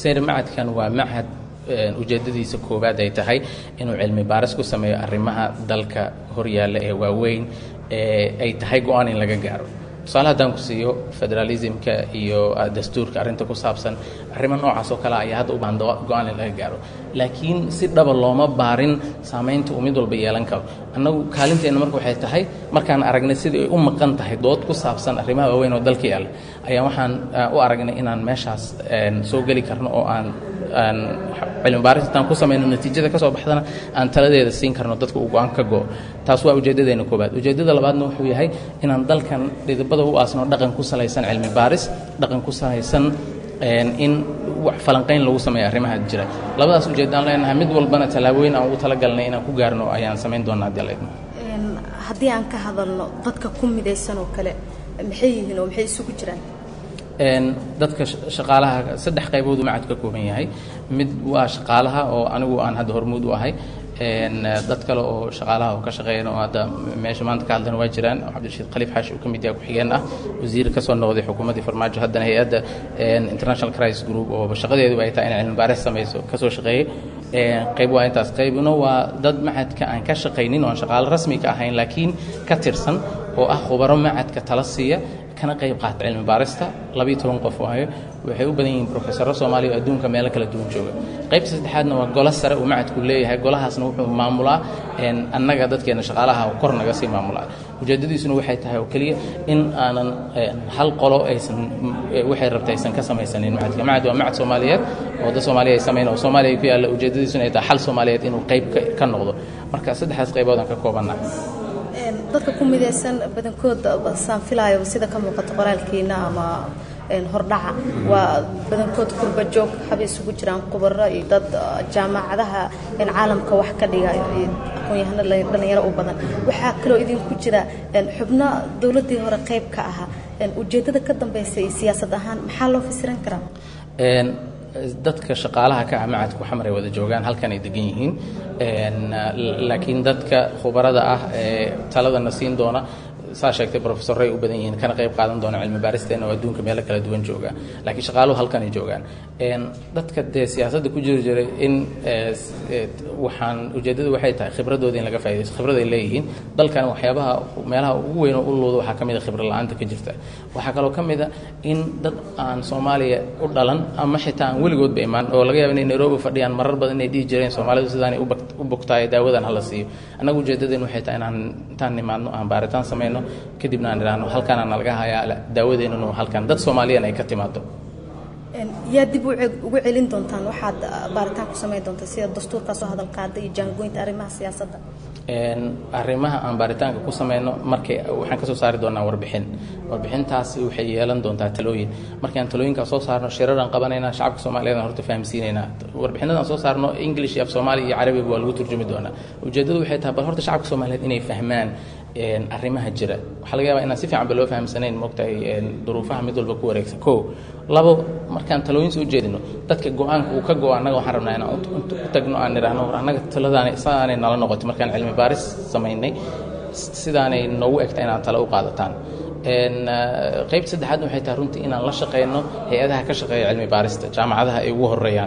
seyr macadkan waa macad ujeeddadiisa koowaad ay tahay inuu cilmi baaris ku sameeyo arrimaha dalka horyaalla ee waaweyn ee ay tahay go-aan in laga gaaro tusaale haddaan ku siiyo federalismka iyo dastuurka arrinta ku saabsan arrimo noocaas oo kale ayaa hadda u baahan go-aan in laga gaaro laakiin si dhaba looma baarin saamaynta uu mid walba yeelan karo annagu kaalinteenna marka waxay tahay markaan aragnay sidai ay u maqan tahay dood ku saabsan arrimaha waaweyn oo dalka yaalla ayaa waxaan u aragnay inaan meeshaas soo geli karno oo aan aan cilmi baaris intaan ku samayno natiijada ka soo baxdana aan taladeeda siin karno dadka uu go-aan ka go taas waa ujeeddadeena koobaad ujeeddada labaadna wuxuu yahay inaan dalkan dhidibada u aasno dhaqan ku salaysan cilmi baaris dhaqan ku salaysan in wax falanqayn lagu sameeyo arrimaha jira labadaas ujeeddaan leenahay mid walbana tallaabooyin aan ugu talagalnay inaan ku gaarno ayaan samayn doonaa haddii la idmo haddii aan ka hadalno dadka ku midaysan oo kale maxay yihiin oo maxay isugu jiraan dadka shaqaalaha saddex qaybooduu macad ka kooban yahay mid waa shaqaalaha oo anigu aan hadda hormuud u ahay dad kale oo shaqaalaha oo ka shaqeeyana oo hadda meesha maanta ka hadlana waa jiraan cabdirashiid khaliif xaashi uu ka mid yahay ku-xigeen ah wasiir ka soo noqday xukuumaddii farmaajo haddana hay-adda international crisis group oo shaqadeedu ay tahay inay cilmi baaris samayso ka soo shaqeeyey qayb waa intaas qaybna waa dad macadka aan ka shaqaynin oo aan shaqaalo rasmi ka ahayn laakiin ka tirsan oo ah khubaro macadka tala siiya kana qayb qaata cilmi baarista labiyo toban qof waayo waxay u badan yihiin profesoro soomaaliya oo adduunka meelo kala duwan jooga qaybta saddexaadna waa golo sare uu macadku leeyahay golahaasna wuxuu maamulaa annaga dadkeena shaqaalaha oo kor naga sii maamulaa ujeeddadiisuna waxay tahay oo keliya in aanan hal qolo aysan waxay rabta aysan ka samaysanin macadka macad waa macad soomaaliyeed oo dad soomaaliya ay samayn oo soomaaliya ku yaalla ujeeddadiisuna ay tahay xal soomaaliyeed inuu qayb ka noqdo marka saddexdaas qayboodaan ka koobannaa dadka ku midaysan badankood saan filaayo sida ka muuqata qoraalkiina ama hordhaca waa badankood kurba joog haba isugu jiraan khubaro iyo dad jaamacadaha caalamka wax ka dhiga aqoon-yahano dhallinyaro u badan waxaa kaloo idinku jira xubno dowladdii hore qayb ka ahaa ujeeddada ka dambaysa iyo siyaasad ahaan maxaa loo fasiran karaa dadka shaqaalaha ka ah macadku xamar ay wada joogaan halkan ay degan yihiin laakiin dadka khubarada ah ee taladana siin doona saa sheegtay profesorray u badan yihiin kana qayb qaadan doona cilmi baaristeena oo adduunka meelo kala duwan jooga laakiin shaqaaluhu halkan ay joogaan dadka dee siyaasadda ku jiri jiray in waxaan ujeeddadu waxay tahay khibradooda in laga faa'idaysto khibrad ay leeyihiin dalkan waxyaabaha meelaha ugu weyn oo u luuda waxaa ka mid a khibro la-aanta ka jirta waxaa kaloo ka mid a in dad aan soomaaliya u dhalan ama xitaa aan weligoodba imaan oo laga yaaba inay nairobi fadhiyaan marar badan inay dhihi jireen soomaalidu sidaanay u bogtaayo daawadan hala siiyo annagu ujeeddadeen waxay tahay inaan intaan nimaadno aan baaritaan samayno kadibna aan idhaahno halkaana nalaga hayaa daawadeennunu halkan dad soomaaliyan ay ka timaado yaa dib ugu celin doontaan waxaad baaritaan ku samayn doontaa sida dastuurkaasoo hadal qaada iyo jaangoynta arrimaha siyaasadda arrimaha aan baaritaanka ku samayno markay waxaan ka soo saari doonaa warbixin warbixintaasi waxay yeelan doontaa talooyin markaan talooyinkaa soo saarno shiraraan qabanaynaa shacabka soomaaliyeedaan horta fahamsiinaynaa warbixinadaan soo saarno english iyo af soomaaliya iyo carabiga waa lagu turjumi doonaa ujeeddadu waxay tahay bal horta shacabka soomaaliyeed inay fahmaan arrimaha jira waxaa laga yaabaa inaan si fiican ba loo fahamsanayn moogtahay duruufaha mid walba ku wareegsan ko labo markaan talooyin soo jeedino dadka go-aanka uu ka go-o annaga waxaan rabnaa inaan u tagno aan nidhaahno war annaga taladaanay sidaanay nala noqotay markaan cilmi baaris samaynay sidaanay noogu egta inaad tale u qaadataan qaybta saddexaadna waxay tahay runtii inaan la shaqayno hay-adaha ka shaqeeya cilmi baarista jaamacadaha ay ugu horeeyaan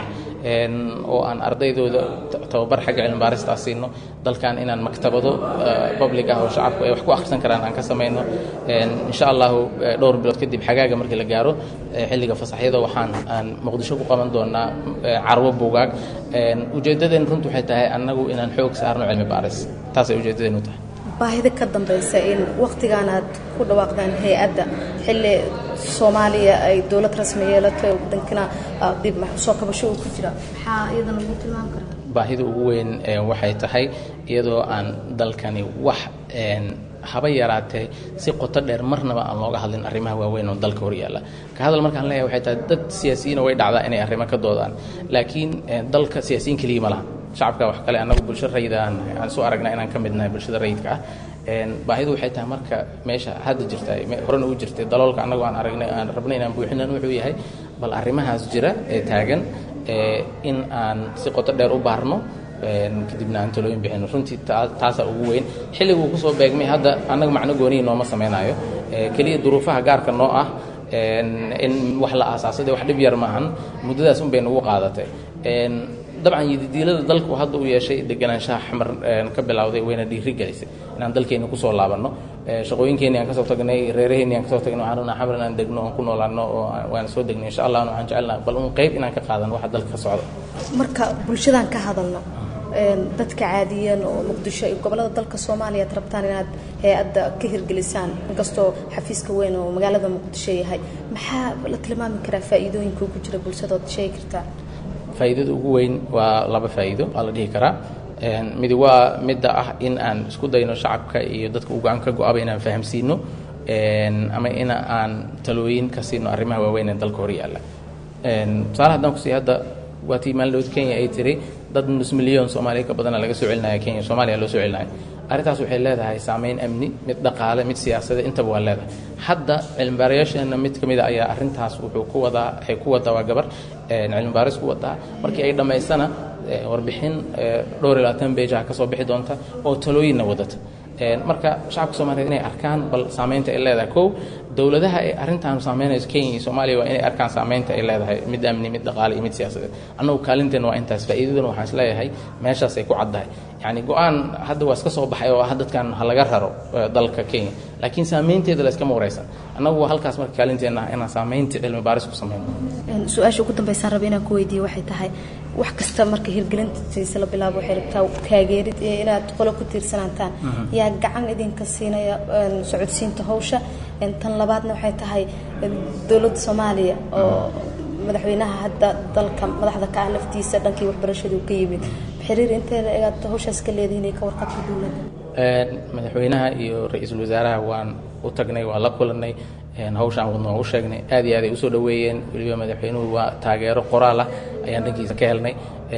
oo aan ardaydooda tababar xagga cilmi baaristaa siino dalkan inaan maktabado public ah oo shacabku ay wax ku akhrisan karaan aan ka samayno insha allahu dhowr bilood kadib xagaaga markii la gaaro xilliga fasaxyada waxaan aan muqdisho ku qaban doonaa carwo buugaag ujeeddadeen runtu waxay tahay annagu inaan xoog saarno cilmi baaris taasay ujeeddadeenu tahay baahida ka dambaysa in wakhtigan aad ku dhawaaqdaan hay-adda xilli soomaaliya ay dowlad rasmi yeelatay wadankana dib soo kabasho uu ku jira maxaa iyadana lagu tilmaami karaa baahida ugu weyn waxay tahay iyadoo aan dalkani wax haba yaraatee si qoto dheer marnaba aan looga hadlin arrimaha waaweyn oo dalka horyaalla ka hadal markaan leeyahay waxay tahay dad siyaasiyiina way dhacdaa inay arrimo ka doodaan laakiin dalka siyaasiyiin keliya ma laha shacabka wax kale annagu bulsho rayida aan aan soo aragnaa inaan ka midnahay bulshada rayidka ah baahidu waxay tahay marka meesha hadda jirta horena u jirtay daloolka annagu aan aragnay aan rabnay inaan buuxinan wuxuu yahay bal arrimahaas jira ee taagan in aan si qoto dheer u baarno kadibna aan talooyin bixino runtii taasaa ugu weyn xilliguu kusoo beegmay hadda annaga macno gooniyi nooma samaynayo keliya duruufaha gaarka noo ah in wax la aasaasade wax dhib yar maahan muddadaas un bay nagu qaadatay dabcan yididiilada dalku hadda uu yeeshay deganaanshaha xamar ka bilowday wayna dhiiri gelisay inaan dalkeena kusoo laabanno shaqooyinkeeni aan kasoo tagnay reeraheeni aan kasoo tagnay waxaan rabnaa xamar inaan degno oon ku noolaano oo waan soo degnay insha allah waxaan jecelnaa bal un qayb inaan ka qaadano waxa dalka ka socda marka bulshadaan ka hadalno dadka caadiyan oo muqdisho iyo gobolada dalka soomaaliya ad rabtaan inaad hay-adda ka hirgelisaan inkastoo xafiiska weyn oo magaalada muqdisho yahay maxaa la tilmaami karaa faa'iidooyinka ugu jira bulshadood sheegi kartaa faa'iidada ugu weyn waa laba faa'iido waa la dhihi karaa midi waa midda ah in aan isku dayno shacabka iyo dadka u go-aan ka go-aba inaan fahamsiino ama in aan talooyin ka siino arrimaha waaweyn ee dalka hor yaalla tusaale haddaan kusii hadda waa tii maalin dhawd kenya ay tiri dad nus milyan soomaaliya ka badana laga soo celinaya kenya soomaaliya loo soo celinaya arrintaas waxay leedahay saameyn amni mid dhaqaale mid siyaasadeed intaba waa leedahay hadda cilmibaarayaasheenna mid ka mid a ayaa arrintaas wuxuu ku wadaa waxay ku wadaa waa gabar cilmibaaris ku wadaa markii ay dhammaysana warbixin dhowr iyo labaatan beejaha ka soo bixi doonta oo talooyinna wadata marka shacabka soomaliyeed inay arkaan bal saameynta ay leedahay kow dowladaha ay arrintan saameynayso kenya iyo soomaaliya waa inay arkaan saameynta ay leedahay mid amni mid dhaqaale iyo mid siyaasadeed annagu kaalinteena waa intaas faa'iidaduna waxaan isleeyahay meeshaas ay ku caddahay yacni go-aan hadda waa iska soo baxay oo ah dadkan ha laga raro dalka kenya laakiin saameynteeda la iskama wareysan annagu waa halkaas marka kaalinteenna ah inaan saameynta cilmi baaris ku sameyno su-aasha ugu dambeysaan raba inaan ku weydiiye waxay tahay wax kasta marka hirgelintiisa la bilaabo waxay rabtaa taageerid iyo inaad qolo ku tiirsanaataan yaa gacan idinka siinaya socodsiinta hawsha tan labaadna waxay tahay dowladda soomaaliya oo madaxweynaha hadda dalka madaxda ka ah laftiisa dhankii waxbarashadu ka yimid xiriir inteeda egaad hawshaas ka leedihiin ka warqabka dowladda madaxweynaha iyo ra-iisul wasaaraha waan u tagnay waan la kulanay hawshaan wadna waan u sheegnay aad iyo aad ay usoo dhoweeyeen weliba madaxweynuhu waa taageero qoraal ah ayaan dhankiisa ka helnay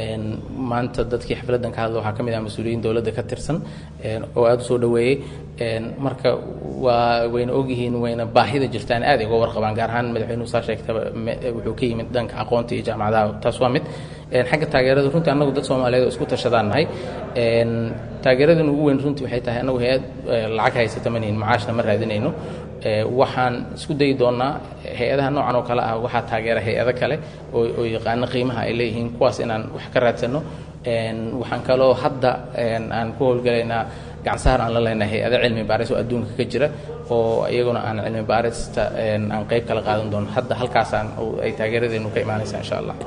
maanta dadkii xafladdan ka hadla waxaa ka mid ah mas-uuliyiin dowladda ka tirsan oo aada usoo dhoweeyey marka waa wayna ogyihiin wayna baahida jirtaan aad ay uga warqabaan gaar ahaan madaxweynuhu saa sheegtaba wuxuu ka yimid dhanka aqoonta iyo jaamacadaha taas waa mid xagga taageerada runtii annagu dad soomaaliyeed oo isku tashadaan nahay taageeradan ugu weyn runtii waxay tahay annagu hay-ad lacag haysata manihin macaashna ma raadinayno waxaan isku dayi doonaa hay-adaha noocan oo kale ah waxaa taageera hay-ado kale oo yaqaano qiimaha ay leeyihiin kuwaas inaan wax ka raadsano waxaan kaloo hadda aan ku howlgalaynaa gacansaar aan la leenahay hay-ado cilmi baaris oo adduunka ka jira oo iyaguna aan cilmi baarista aan qayb kala qaadan doono hadda halkaasaan ay taageeradeenu ka imaanaysa insha allah